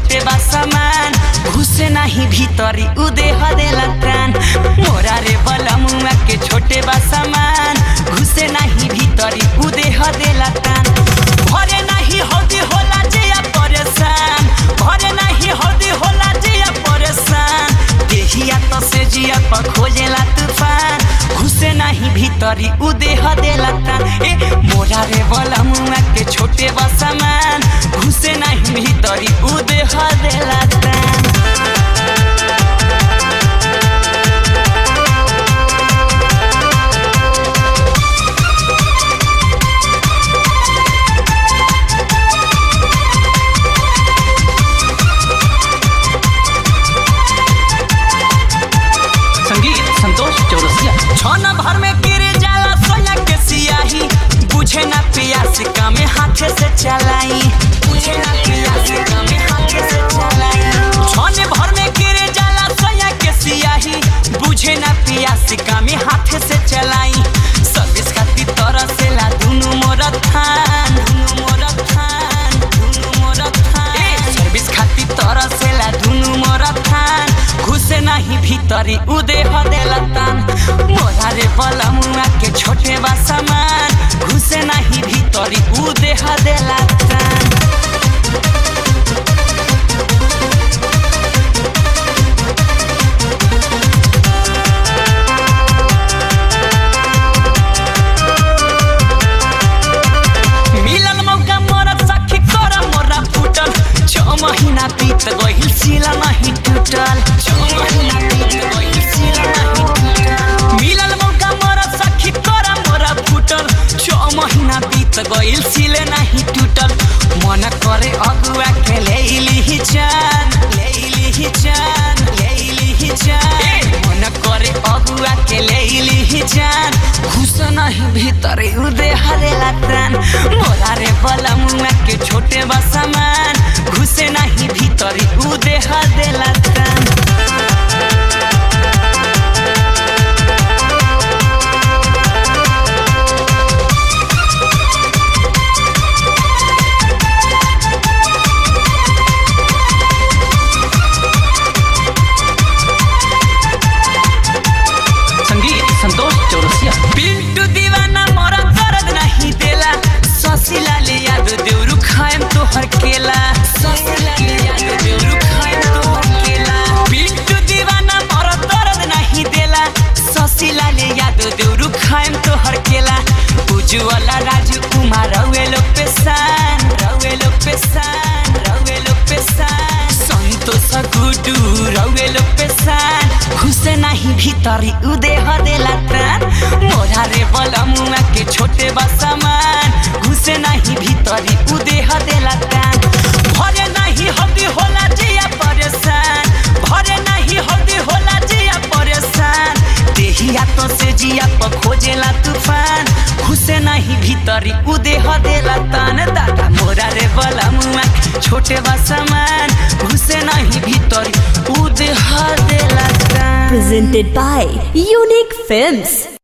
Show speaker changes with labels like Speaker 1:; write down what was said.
Speaker 1: छोटे बा सामान घुसे नाही भीतरी उदे हदेला त्राण मोरा रे बलमुआ के छोटे बा सामान घुसे नाही भीतरी उदे हदेला त्राण भरे नाही हौदी होला जिया परेशान भरे नाही हौदी होला जिया परेशान देहिया तो से जिया पर खोजेला तूफान घुसे नाही भीतरी उदे हदेला त्राण ए मोरा रे बलमुआ के छोटे बा सामान घुसे नाही भीतरी उदे हदेला त्राण
Speaker 2: संगीत संतोष चौरसिया
Speaker 1: छन भर में गिर जाला सोया के सियाही बुझे ना पियास कामे हाथे से चलाई बुझे ना पियास कामे हाथे से चलाई छन भर में गिर जाला सोया के सियाही बुझे ना पियास कामे हाथे से चलाई सर्विस खाती तरह से ला दुनु मोर थान दुनु मोर थान दुनु मोर थान ए सर्विस खाती तरह से ला दुनु मोर थान घुसे नाही भीतरी उदे हदेला तान मोरा रे बलमुआ के छोटे बा सामान घुसे नाही भीतरी उदे हदेला तान मिलल मौका मोरा सखी कर मोरा फूटल छ महीना बीत गइल सिला नहीं टूटल छ महीना बीत गइल सिला नहीं टूटल मिलल मौका मोरा सखी कर मोरा फूटल छ महीना बीत गइल सिले नहीं टूटल मन करे अगुआ के लेली जान लेली जान लेली जान मन करे अगुआ के लेली जान घुस नहीं भीतर उदे हरेला त्राण मोरा रे बलमुआ के छोटे बा सामान घुसे नहीं भीतर उदे हदेला त्राण
Speaker 2: संगीत संतोष चौरसिया
Speaker 1: पिंटू दीवाना मोरा दर्द नहीं देला ससिला ले याद देउरु खाएम तोहर केला ससिला ले याद देउरु खाएम तोहर केला पिंटू दीवाना मोरा दर्द नहीं देला ससिला ले याद देउरु खाएम तोहर केला उज्जवला राजू कुमार रवेलो पेशान रवेलो पेशान रवेलो पेशान संतोष गुडू रवेलो पेशान घुसे नहीं भीतरी उदे हदेला त्राण मोरा रे बलमुआ के छोटे बा सामान घुसे नहीं भीतरी उदे हदेला त्राण भरे नहीं हल्दी होला जिया परेशान भरे नहीं हल्दी होला जिया परेशान देहिया तो से जिया पर खोजेला तूफान घुसे नहीं भीतरी उदे हदेला तान दादा मोरा रे बलमुआ के छोटे बा सामान घुसे नहीं भीतरी उदे हदेला तान
Speaker 3: Presented by Unique Films.